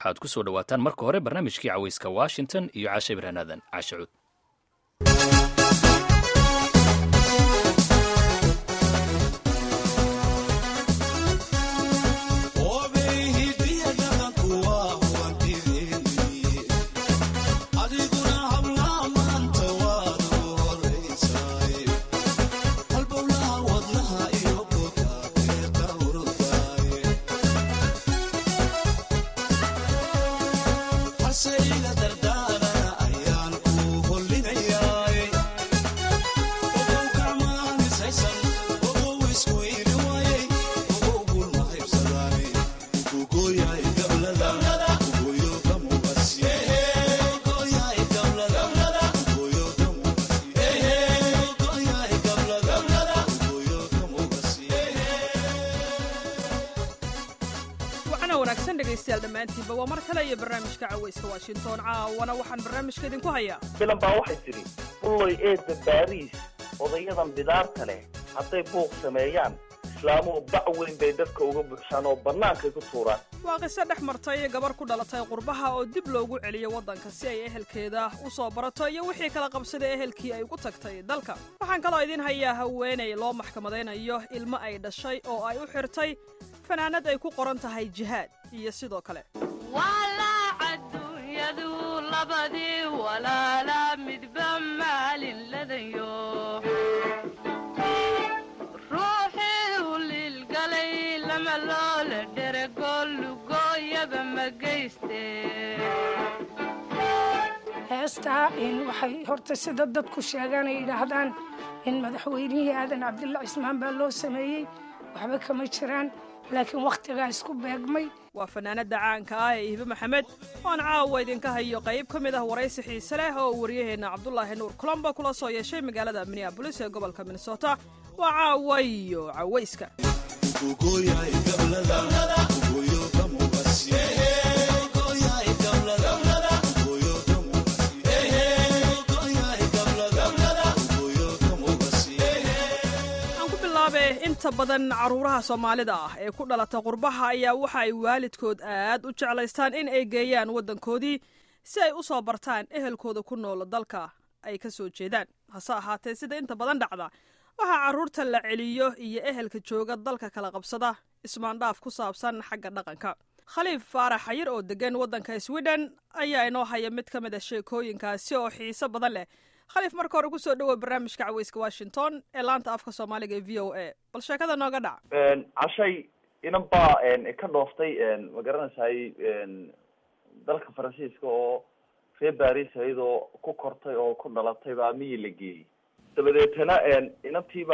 waxaad ku soo dhowaataan marka hore barnaamijkii cawayska washington iyo caashe ibraanaadan caashe cuud dhammaantiinba waa mar kale iyo barnaamijka cawayska washington caawana waxaan barnaamijka idinku hayaa filan baa waxay tidhi ulloy eedda baariis odayadan bidaarta leh hadday buuq sameeyaan islaamuhu bac weyn bay dadka uga buuxshaan oo bannaankay ku tuuraan waa qiso dhex martay gabar ku dhalatay qurbaha oo dib loogu celiyo waddanka si ay ehelkeeda u soo barato iyo wixii kala qabsaday ehelkii ay ugu tagtay dalka waxaan kaloo idiin hayaa haweenay loo maxkamadaynayo ilmo ay dhashay oo ay u xirtay fanaanad ay ku qoran tahay jihaad iyo sidoo kale adunyadu labadii walaala midba maalin ladayo ruuxii u liilgalay lama loola dherego lugooyaba ma geyste heestaa waxay horta sida dadku sheegaan ay yidhaahdaan in madaxweynihii aadan cabdilla cismaan baa loo sameeyey waxba kama jiraan laakiin wakhtigaa isku beegmay waa fanaanada caanka ah ee ihibe maxamed oan caawa idinka hayo qayb ka mid ah waraysi xiise leh oo wariyaheenna cabdulaahi nuur colombo kula soo yeeshay magaalada minneabolis ee gobolka minnesota waa caawa iyo cawayska inta badan carruuraha soomaalida ah ee ku dhalata qurbaha ayaa waxa ay waalidkood aad u jeclaystaan in ay geeyaan waddankoodii si ay u soo bartaan ehelkooda ku nool dalka ay ka soo jeedaan hase ahaatee sida inta badan dhacda waxaa carruurta la celiyo iyo ehelka jooga dalka kala qabsada ismaandhaaf ku saabsan xagga dhaqanka khaliif faarax xayir oo degan waddanka sweden ayaa inoo haya mid ka mid a sheekooyinkaasi oo xiiso badan leh khaliif marka hore kusoo dhawow barnaamijka cawayska washington ee laanta afka soomaaliga ee v o a bal sheekada nooga dhac cashay inan baa ka dhooftay ma garanaysaay dalka faransiiska oo reer baris iyadoo ku kortay oo ku dhalatay baa miyi la geeyey dabadeetana inantiiba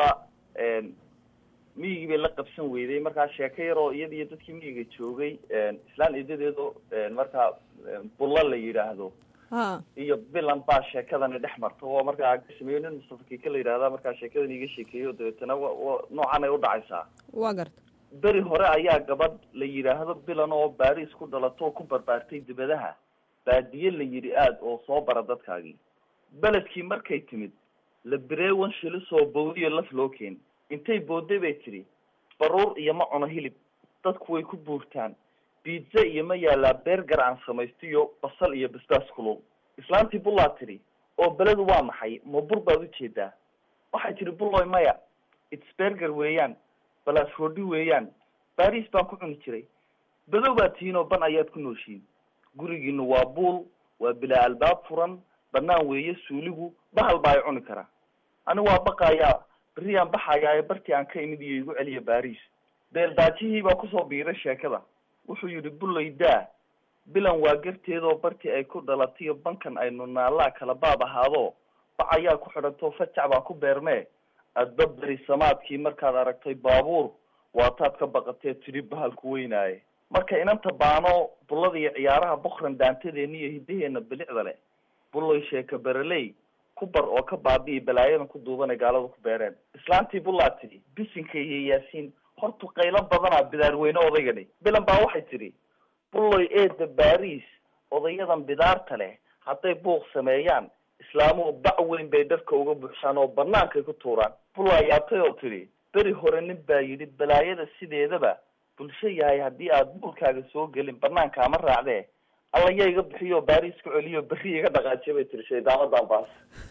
miyigii bay la qabsan weyday markaa sheeko yaroo iyada iyo dadkii miyiga joogay islaan idadeedo markaa bulla la yidhaahdo iyo bilan baa sheekadani dhex marta oo markaa sameeyo nin mustafa kiika la yidhahda markaa sheekadan iga sheekeeyo dabeetana wa noocan ay udhacaysaa wa garta beri hore ayaa gabadh la yidhaahdo bilan oo baris ku dhalato oo ku barbaartay dibadaha baadiye la yidhi aad oo soo bara dadkaagii beledkii markay timid la bireewan shilisoo bawdiyo laf loo keen intay boodday bay tidhi baruur iyo ma cuno hilib dadku way ku buurtaan biitza iyo ma yaalaa beergar aan samaystiyo basal iyo basbaas kulul islaantii bullaa tidhi oo beledu waa maxay ma bur baad ujeedaa waxay tidhi bulloy maya its berger weeyaan balaas roodhi weeyaan baris baan ku cuni jiray badow baad tihiin oo ban ayaad ku nooshiin gurigiinu waa buul waa bilaa albaab furan banaan weeye suuligu bahal baa ay cuni karaa ani waa baqayaa berriyaan baxayaa ee bartii aan ka imid iyo igu celiya baris beeldaajihii baa kusoo biiray sheekada wuxuu yidhi bullay daa bilan waa garteedoo bartii ay ku dhalatayo bankan aynu naallaa kala baab ahaado bac ayaa ku xidhantoo fajac baa ku beermee adba beri samaadkii markaad aragtay baabuur waataad ka baqatee tidhi bahalku weynaaye marka inanta baano bullada iyo ciyaaraha bukran daantadeena iyo hiddaheena bilicda leh bulloy sheeka bereley ku bar oo ka baabi'i balaayadan ku duubanay gaalada ku beereen islaantii bullaa tidhi bisinka iyo yaasiin hortu qaylo badanaa bidaarweyne odaygani bilan baa waxay tidhi bulloy eedda baris odayadan bidaarta leh hadday buuq sameeyaan islaamuhu bac weyn bay dadka uga buuxshaan oo bannaankay ku tuuraan bullaa yaabtay oo tidhi beri hore nin baa yidhi balaayada sideedaba bulsho yahay haddii aad buulkaaga soo gelin banaankaama raacdee alla yaa iga bixiyo baris ku celiyo berri iga dhaqaajiya bay tiri shaydaamadan baas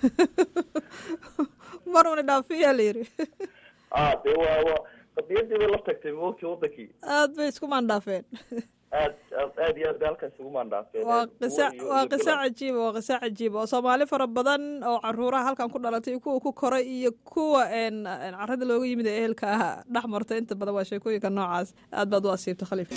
mar una dhaafiyaa la yidhi a dee waa waa qadiyadii bay la tagtay moogti wadankii aad bay isku maandhaafeen aad aad aad iyo aad bay halkaas ugu maandhaafeen waa Kuwa qisa iyo- waa iyo qiso bilan. cajiiba waa qiso cajiiba oo soomaali fara badan oo caruuraha halkan ku dhalatay iyo kuwa ku koray iyo kuwa een een carada looga yimid ee ehelka ah dhex martay inta badan waa sheekooyinka noocaas aad baad u asiibta khaliif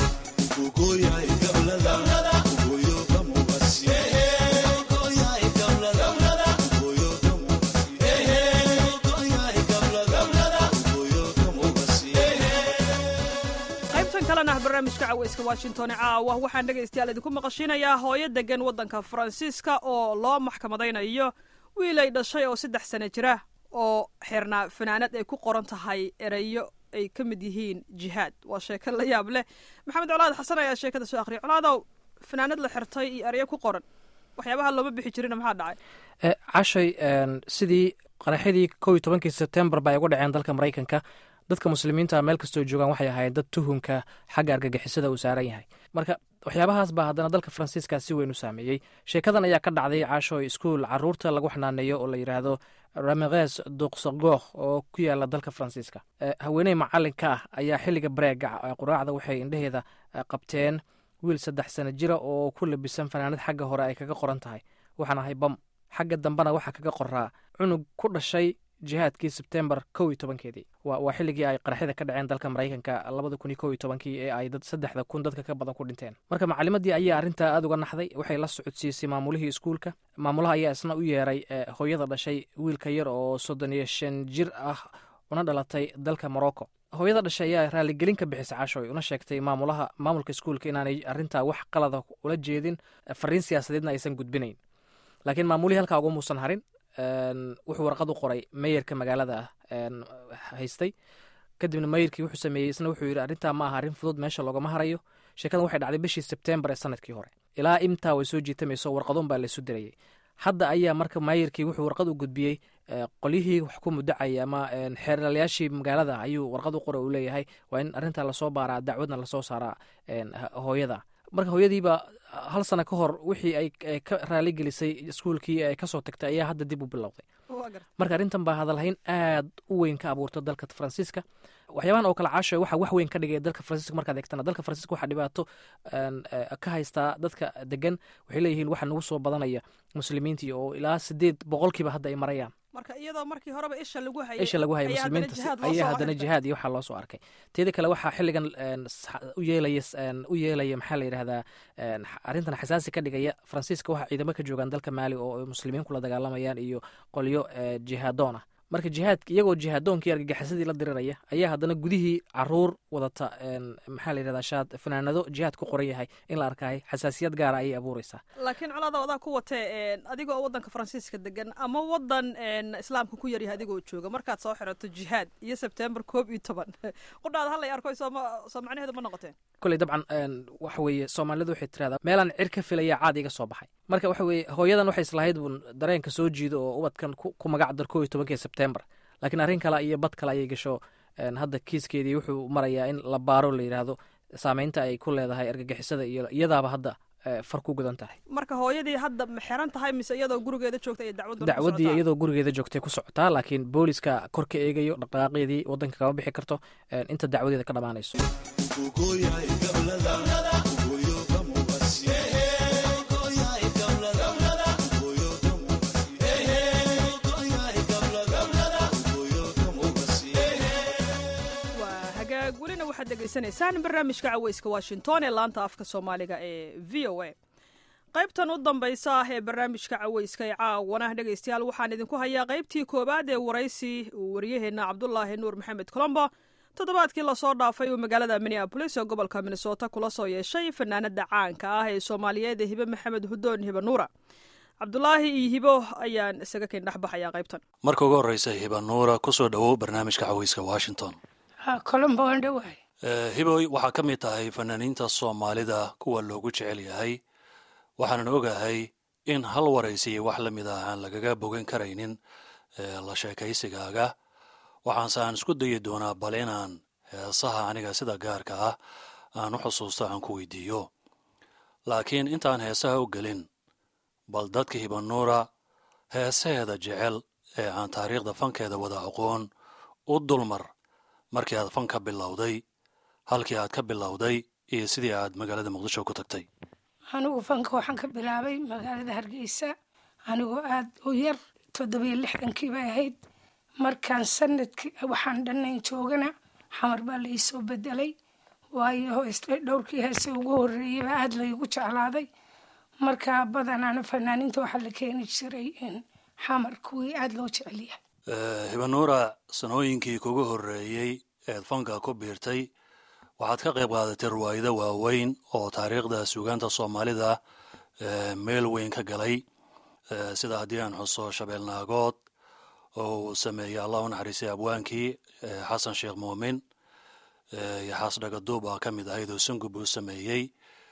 qaybtan kalena ah barnaamijka caweyska washington ee caawa waxaan dhegaystayaal idinku maqashinayaa hooyo degan waddanka faransiiska oo loo maxkamadaynayo wiil ay dhashay oo saddex sano jira oo xirnaa fanaanad ay ku qoran tahay erayo ay ka mid yihiin jihaad waa sheeko la yaab leh maxamed colaad xasan ayaa sheekada soo akhriyay colaadow fanaanad la xirtay iyo erayo ku qoran waxyaabaha looma bixi jirina maxaa dhacay Eh, cashay een, sidii qaraxyadii kow iyo tobankii sebtembar ba ay uga dhaceen dalka maraykanka dadka muslimiinta meel kastoo joogaan waxay ahaayeen dad tuhunka xagga argagixisada uu saaran yahay marka waxyaabahaas baa haddana dalka faransiiska si weyn u saameeyey sheekadan ayaa ka dhacday casho iskuul caruurta lagu xanaaneeyo oo la yidhaahdo rameres duqsagooh oo ku yaala dalka faransiiska Eh, haweeney macalinka ah ayaa xilliga bareega eh, quraacda waxay indheheeda eh, qabteen wiil saddex sano jira oo ku labisan fanaanad xagga hore ay kaga qoran tahay waxaan ahay bam xagga dambena waxaa kaga qoraa cunug ku dhashay jihaadkii sebtembar kow iyo tobankeedii waa waa xilligii ay qaraxyada ka dhaceen dalka maraykanka labada kun iyo kow iyo tobankii ee ay dad saddexda kun dadka ka badan ku dhinteen marka macalimadii ayaa arrintaa aada uga naxday waxay la socodsiisay maamulihii iskuulka maamulaha ayaa isna u yeeray eh, hooyada dhashay wiilka yar oo soddon iyo shan jir ah una dhalatay dalka morocco hooyada dhashay ayaa raaligelin ka bixisay cashoy una sheegtay maamulaha maamulka iskuulka inaanay arrintaa wax qalada ula jeedin eh, fariin siyaasadeedna aysan gudbinayn laakiin maamulihii halkaa uga muusan harin een, wuxuu warqad u qoray meyerka magaalada ah een, haystay kadibna meyerkii wuxuu sameeyey isna wuxuu yidhi arrintaa ma aha arrin fudud meesha loogama harayo sheekadan waxay dhacday bishii sebtembar ee sanadkii hore ilaa imtaa way soo jiitamayso warqadun baa laysu dirayay hadda ayaa marka maayirkii wuxuu warqad u gudbiyey eh, qolyihii wax ku mudacaya ama een, xeeralayaashii magaalada ayuu warqad u qoray uu leeyahay waa in arrintaa lasoo baaraa dacwadna lasoo saaraa een, h- hooyada marka hooyadiiba hal sano ka hor wixii ay ay ka raaligelisay iskuulkii ay kasoo tagtay ayaa hadda dib u bilowday waa garta marka arrintan baa hadalhayn aad u weyn ka abuurta dalka faransiiska waxyaabahan oo kale caasho waxa wax weyn ka dhigaya dalka faransiiska markaad eegtana dalka faransiiska waxaa dhibaato een, eh, ka haystaa dadka degan waxay leeyihiin waxa nagu soo badanaya muslimiintii oo ilaa sideed boqolkiiba hadda ay marayaan marka iyadoo markii horeba isha lagu hayay isha lagu haya ayaa haddana muslimiinta jihaad loo ayaa soo haddana arkay. jihaad iyo waxaa loo soo arkay teeda kale waxaa xilligan een, s- u yeelaya s- een, u yeelaya maxaa la yidhahdaa een, x- arrintan xasaasi ka dhigaya faransiiska waxaa ciidamo ka joogaan dalka maali oo ay muslimiin kula dagaalamayaan iyo qolyo eh, jihaadoon ah marka jihaadk iyagoo jihaadoonkii argagixisadii la diriraya ayaa haddana gudihii caruur wadata een, maxaa la yidhahdaa shaad fanaanado jihaad ku qoran yahay in la arkaayo xasaasiyad gaara ayay abuureysaa laakiin colaada adaa ku watee een, adigoo waddanka faransiiska degan ama waddan een, islaamka ku yaryahay adigoo jooga markaad soo xirato jihaad iyo sebtembar koob iyo toban qudhaada hallay arko sooma soo macnaheedu ma noqoteen koley dabcan een, waxa weeye soomaalidu waxay tirahdaa meelaan cir ka filaya caad iga soo baxay marka waxa weeye hooyadan waxay islahayd buun dareenka soo jiido oo ubadkan ku ku magac dar kow iyo tobankii sebtembar laakiin arrin kale iyo bad kale ayay gasho een, hadda kiiskeedii wuxuu marayaa in la baaro la yidhaahdo saameynta ay ku leedahay argagixisada iyo iyadaaba hadda eh, far ku gudan tahay marka hooyadii hadda ma xiran tahay mise iyadoo gurigeeda joogta ay dacwaddu dacwaddii iyadoo gurigeeda joogtay ku socotaa laakiin booliska kor ka eegayo dhaqaaqeedii waddanka kama bixi karto een, inta dacwadeeda ka dhammaanayso waa hagaag welina waxaad dhegaysanaysaan barnaamijka caweyska washington ee laanta afka soomaaliga ee v o a qaybtan u dambaysa ah ee barnaamijka caweyska ee caawana dhegaystayaal waxaan idinku hayaa qaybtii koowaad ee waraysi uu waryaheena cabdulaahi nuur maxamed colombo toddobaadkii lasoo dhaafay uu magaalada minneabolis ee gobolka minnesota kula soo yeeshay fanaanada caanka ah ee soomaaliyeed ee hibe maxamed hudoon hibe nuura cabdulaahi iyo hibo ayaan isaga ken dhexbaxayaa qaybtan marka ugu horreysa hiba nuura ku soo dhowow barnaamijka caweyska washington ha colombo waan dhowahay Eh, hiboy waxaa ka mid tahay fanaaniinta soomaalida kuwa loogu jecel yahay waxaanan ogahay in hal waraysiyo wax la mid ah aan lagaga bogan karaynin eh, la sheekaysigaaga waxaanse aan isku dayi doonaa bal inaan heesaha aniga sida gaarka ah aan u xusuusto aan ku weydiiyo laakiin intaan heesaha u gelin bal dadka hibanuura heesaheeda jecel ee aan taariikhda fankeeda wada aqoon u dulmar markii aad fan ka bilowday halkii aad ka bilowday iyo sidii aad magaalada muqdisho ku tagtay anigu fanka waxaan ka bilaabay magaalada hargeysa anigoo aada u yar toddobiyo lixdankii bay ahayd markaan sanadkii waxaan dhannayn joogana xamar baa la iisoo bedelay waayo hoysle dhowrkii heese ugu horreeyay baa aada laygu jeclaaday markaa badanaana fanaaniinta waxaa la keeni jiray in xamar kuwii aada loo jecelyahay hibanuura sanooyinkii kugu horreeyey eed fanka ku biirtay waxaad ka qayb qaadatay riwaayado waaweyn oo taariikhda suugaanta soomaalida meel weyn ka galay sida haddii aan xuso shabeelnaagood oo uu sameeyey allah u naxariistay abwaankii xasan sheekh muumin iyo xaas dhagaduub aa ka mid ahayd oo sangub uu sameeyey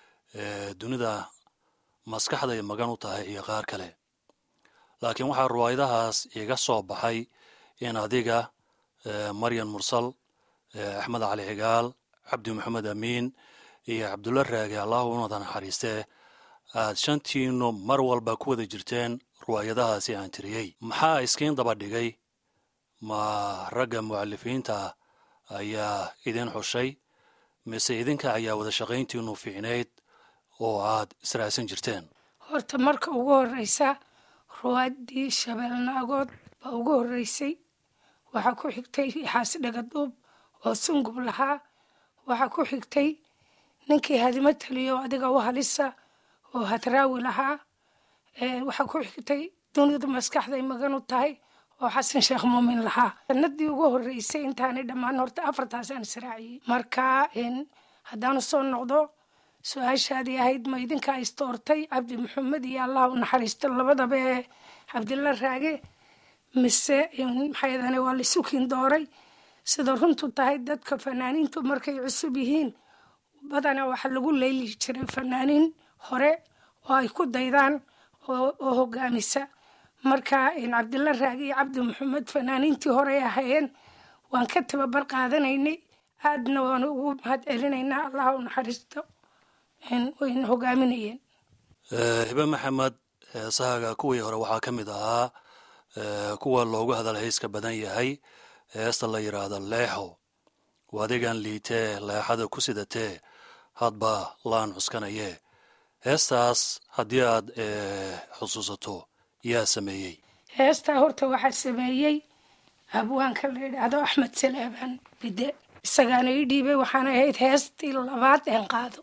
dunida maskaxday magan u tahay iyo qaar kale laakiin waxaa riwaayadahaas iga soo baxay in adiga maryan mursal axmed cali xigaal cabdi maxamed amiin iyo cabdulla raage allahu unada naxariistee aad shantiinu mar walba ku wada jirteen riwaayadahaasi aan tiriyey maxaa iskiin daba dhigay ma ragga mucalifiinta ayaa idin xushay mise idinka ayaa wada shaqayntiinu fiicnayd oo aad israasan jirteen horta marka ugu horreysa ruwaaddii shabeelnaagood baa ugu horreysay waxaa ku xigtay xaasi dhagaduub oo sungub lahaa waxaa ku xigtay ninkii hadimo taliyo adiga u halisa oo hadraawi lahaa waxaa ku xigtay dunida maskaxday magan u tahay oo xasan sheekh muumin lahaa sanadii ugu horreysay intaanay dhammaan horta afartaasaan israaciyey marka haddaanu soo noqdo su-aashaadii ahayd ma idinkaa istoortay cabdi maxamed iyo allah u naxariisto labadaba ee cabdilla raage mise maxaydane waa laysukiin dooray sida runtu tahay dadka fanaaniintu markay cusub yihiin badanaa waxaa lagu leyli jiray fanaaniin hore oo ay ku daydaan oo hogaamisa marka cabdilla raage iyo cabdi maxamed fanaaniintii hore ay ahaayeen waan ka tababar qaadanaynay aadna waan ugu mahad celinaynaa allah u naxariisto wayna hogaaminayeen hibe maxamed heesahaga kuwii hore waxaa ka mid ahaa kuwa loogu hadal hayska badan yahay heesta la yidhaahdo leexo wadigan liitee leexada ku sidatee hadba laan cuskanayee heestaas haddii aad xusuusato yaa sameeyey heestaa horta waxaa sameeyey abwaanka la yidhaahdo axmed salaabaan bide isagaana ii dhiibay waxaana ahayd heestii labaad een qaado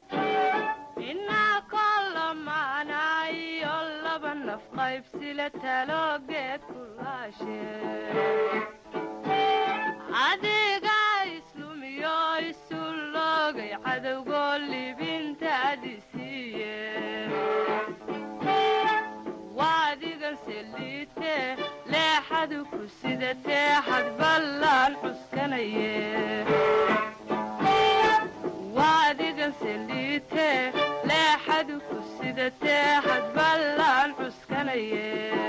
inaa kolamaanayo laba naf qaybsile taloogeed kulaashe adiga islumiyo isu loogay cadowgoo libintaadi siiye waadigan seliite leexadu ku sidatee hadballaan cuskanaye waadigan seliite leexadu ku sidatee hadballaan cuskanaye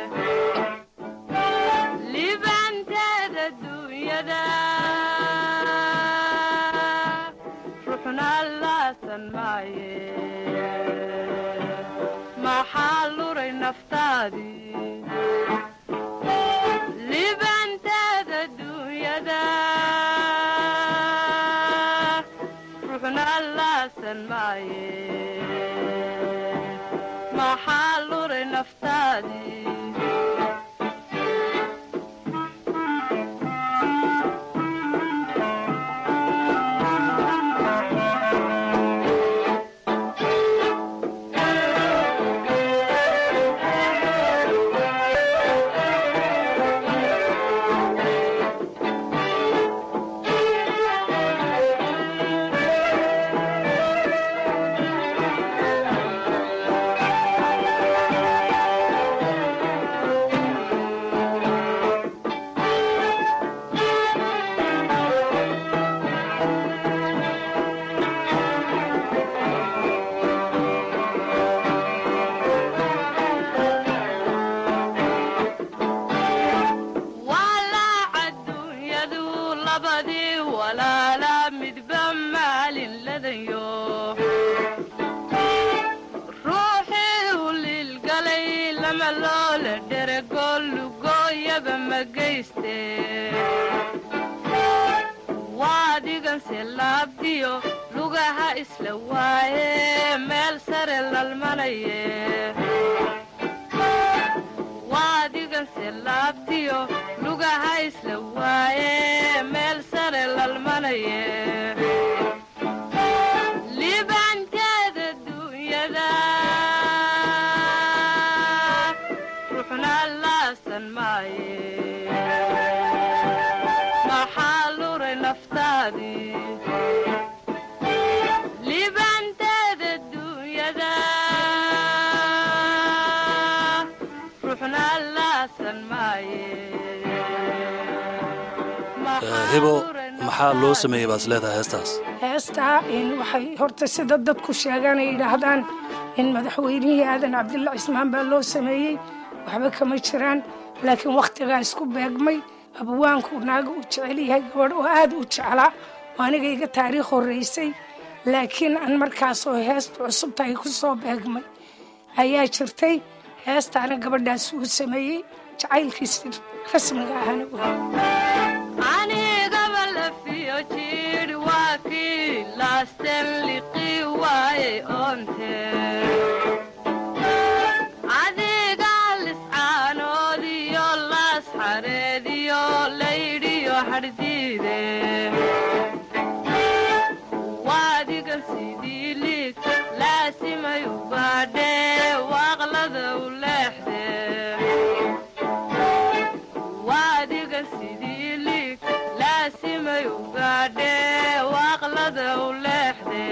libanteeda duunyada ruxna laasan maaye maxaa luray naftaadii libanteeda duunyada ruxna laasan maaye maxaa luray naftaadii samaloole dheregoo lugooyaba ma geyste waadiganse laabdiyo lugaha isla waaye meel sare lalmanaye waadiganse laabdiyo lugaha isla waaye meel sare lalmanaye liibaanteeda duunyada ruuxna laasan maaye maxaa luray naftaadii liibaanteeda duunyada ruuxna laasan maaye hibo maxaa loo sameeyey baad is leedahay heestaas heestaa in waxay horta sida dadku sheegaan ay yidhaahdaan in madaxweynihii aadan cabdilla cismaan baa loo sameeyey waxba kama jiraan laakiin wakhtigaa isku beegmay abwaanku naaga uu jecel yahay gabadh oo aad u jeclaa oo aniga iga taariikh horraysay laakiin aan markaasoo heesta cusubtahay ku soo beegmay ayaa jirtay heestaana gabadhaas uu sameeyey jacaylkiisi rasmiga ahana wey anigaba lafiyo jidh waa kii laasten liqii waaye oonte adiga liscaanoodiyo laas xareediyo laydhiyo hadhdiide waadigan sidii liig laasimay u baadhee waaqlada u leexde waadigan sidii liig laasimay u gaadhee waaqlada u leexde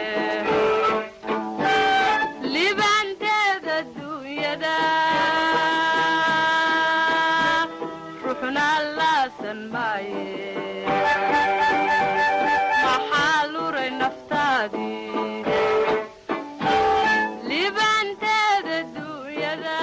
libaanteeda duunyada ruuxna laasan maaye maxaa luray naftaadii libaanteeda duunyada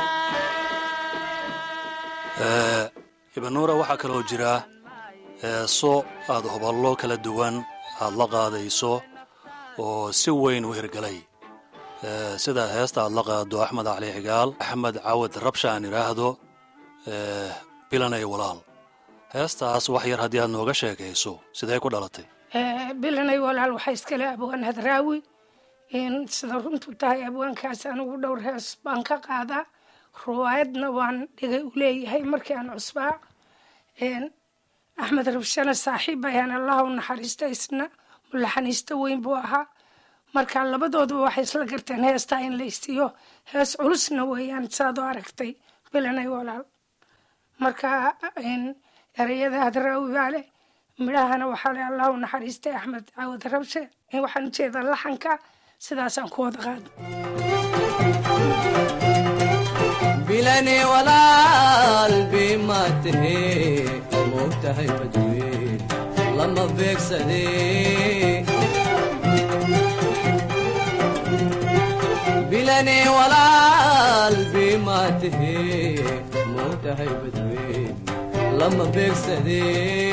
ibanuura waxaa kaloo jira heeso aad hoballo kala duwan aad la qaadayso oo si weyn u hirgalay Eh, sida heesta aad la qaado axmed cali xigaal axmed cawad rabsha aan idhaahdo eh, bilanay walaal heestaas wax yar haddii aad nooga sheekayso sidee ku dhalatay Eh, bilanay walaal waxaa iskale abwaan hadraawi in sida runtu tahay abwaankaas anigu dhowr hees baan ka qaadaa ruwaayadna waan dhigay u leeyahay markii aan cusbaa En, axmed rabshana saaxiib ayaan allah u naxariista isna mulaxaniista weyn buu ahaa marka labadooduba waxay isla garteen heestaa in la isiiyo hees culusna weeyaan saad u aragtay bilanay walaal marka en, ereyada hadraawi baa leh midhahana waxaa le allah u naxariistay axmed caawad rabshe in waxaan ujeedaa laxanka sidaasaan ku wada qaado bilani walaal bima tahe moogtahay badweyn lama beegsade bilani walaal bima tahe moogtahay badweyn lama beegsade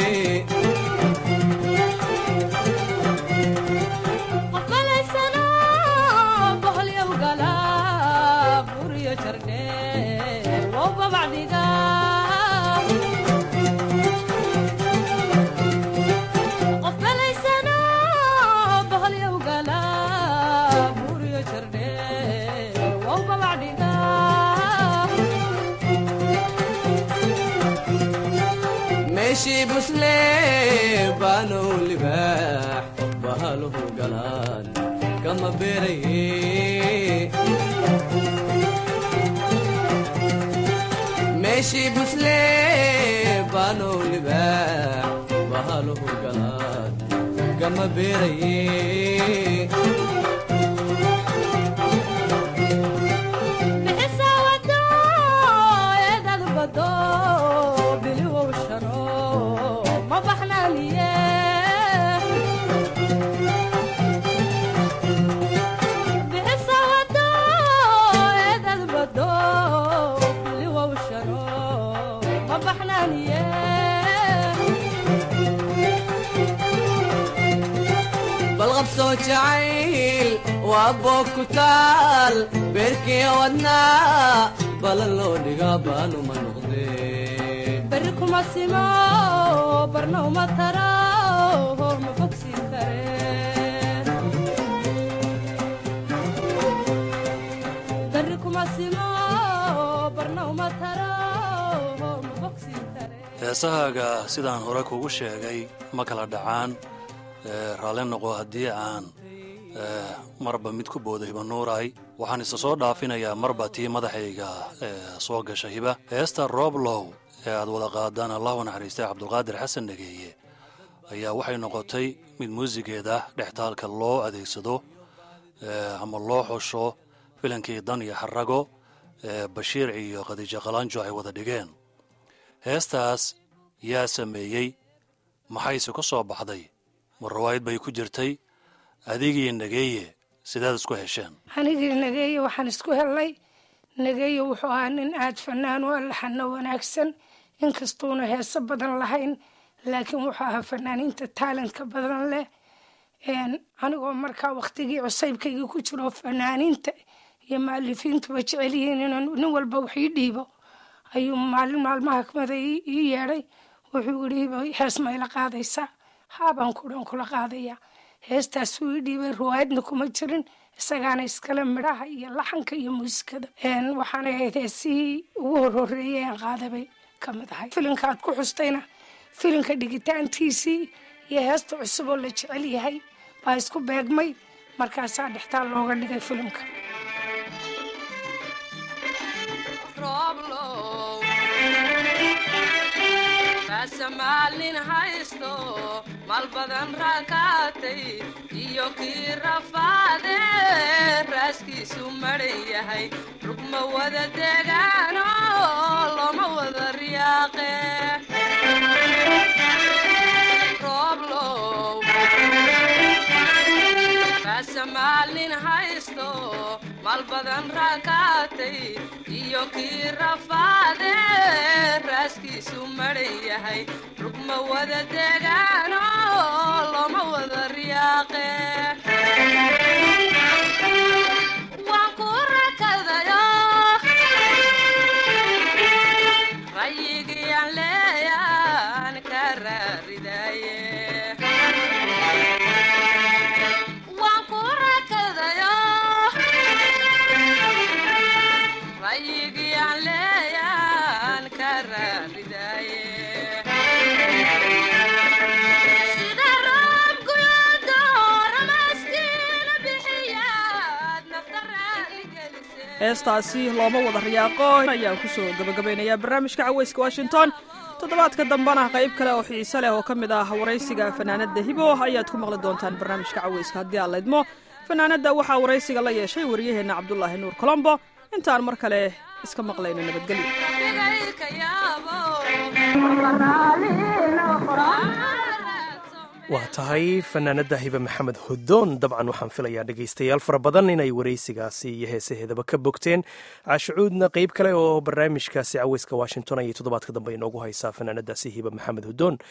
meeshii busle baanow libaax bahaluhu galaan kama beeraye meeshii busle baanow libaax bahaluhu galaan kama beeraye balqabsoo jacayl waa boog ku taal beerkii wadnaa balan loo dhigaa baanuma noqdee beri kuma simo barna uma taro ma bogsiin kare beri kuma simo barna uma taro ma bogsiin kare heesahaaga sidaan hore kugu sheegay ma kala dhacaan ee, raalli noqo haddii aan ee, marba mid ku boodo hiba nuuray waxaan isa soo dhaafinayaa marba tii madaxayga ee, soo gasha hiba heesta rooblow ee aad wada qaadaan allahu naxariistay cabdulqaadir xasan dhageeye ayaa waxay noqotay mid muusigeeda dhextaalka loo adeegsado ee, ama loo xusho filankii dan iyo xarago ee bashiir iyo khadiijo qalanjo ay wada dhigeen heestaas yaa sameeyey maxayse ku soo baxday ma rawaayad bay ku jirtay adigii nageeye sidaad isku hesheen anigii nageeye waxaan isku helnay nageeye wuxuu ahaa nin aad fanaan u allaxana wanaagsan inkastuuna heeso badan lahayn laakiin wuxuu ahaa fanaaniinta taalentka badan leh Een, anigoo markaa waktigii cusaybkaygii ku jiro fanaaniinta iyo maalifiintuba jecel yihiin inaan nin walba wax ii dhiibo ayuu maalin maalmaha kamida ii ii yeedhay wuxuu yidhi "Hiba, hees ma ila qaadaysaa haabaan kudhan kula qaadaya heestaasuu ii dhiibay riwaayadna kuma jirin isagaana iskale midhaha iyo laxanka iyo muusikada Een, waxaana ahayd heesihii ugu horhoreeyay aan qaadabay ka mid ahay filinka aad ku xustayna filinka dhigitaantiisii iyo heesta cusub oo la jecel yahay baa isku beegmay markaasaa dhextaal looga dhigay filimka rooblow kaasa maalin haysto maal badan raakaatay iyo kii rafaade raaskiisu maran yahay rugma wada degaano looma wada riyaaqe rooblow kaasa maalin haysto maal badan raakaatay iyo kii rafaade raaskiisu maran yahay rugma wada degaano looma wada riyaaqe waan ku rakadayo rayigii aan leeyaan ka raaridaye waan ku rakadayo rayigii aan leeyaan ka raaridaye sida roob guyoodo ramaskiina bixiyaad nafta raaligelise heestaasi looma wada riyaaqo ayaan kusoo gabagabaynayaa barnaamijka caweyska washington toddobaadka dambena qayb kale oo xiise leh oo ka mid ah waraysiga fanaanadda hibo ayaad ku maqli doontaan barnaamijka caweyska haddii aan laydmo fanaanadda waxaa waraysiga la yeeshay waryaheenna cabdulaahi nuur colombo intaan mar kale iska maqlayno nabadgelyo bigayka yaabo waa tahay fanaanada hibe maxamed hodoon dabcan waxaan filayaa dhegaystayaal fara badan inay waraysigaasi iyo heesaheedaba ka bogteen caashicuudna qeyb kale oo barnaamijkaasi caweyska washington ayay toddobaadka dambe inoogu haysaa fanaanadaasi hibe maxamed hodoon